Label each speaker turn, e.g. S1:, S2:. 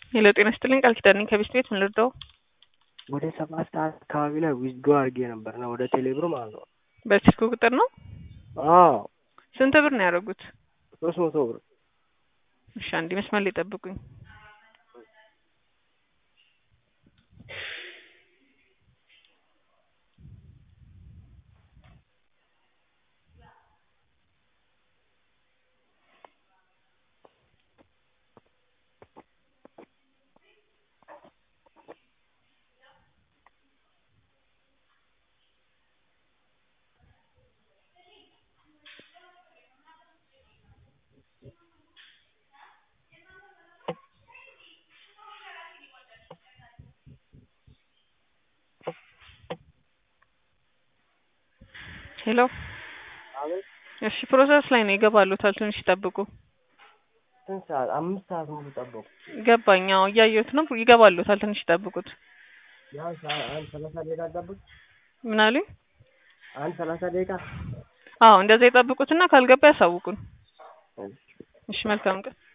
S1: ሄሎ ጤና ይስጥልኝ ቃል ኪዳን ነኝ ከቤስት ቤት ምን ልርዳው?
S2: ወደ ሰባት ሰዓት አካባቢ ላይ ዊዝድሮ አድርጌ ነበር እና ወደ ቴሌብር ማለት ነው።
S1: በስልክ ቁጥር ነው?
S2: አዎ
S1: ስንት ብር ነው ያደረጉት?
S2: ሶስት መቶ ብር
S1: እሺ አንዴ መስመር ላይ ጠብቁኝ። ሄሎ
S2: አቤት
S1: እሺ ፕሮሰስ ላይ ነው ይገባሉታል ትንሽ ይጠብቁ
S2: ስንት ሰዓት? አምስት ሰዓት ሙሉ ጠበቁ።
S1: ገባኝ አዎ እያየሁት ነው ይገባሉታል ትንሽ ይጠብቁት
S2: ቢያንስ አንድ ሰላሳ ደቂቃ ጠብቅ።
S1: ምን አሉኝ
S2: አንድ ሰላሳ ደቂቃ
S1: አዎ እንደዛ ይጠብቁትና ካልገባ ያሳውቁን እሺ መልካም ቀን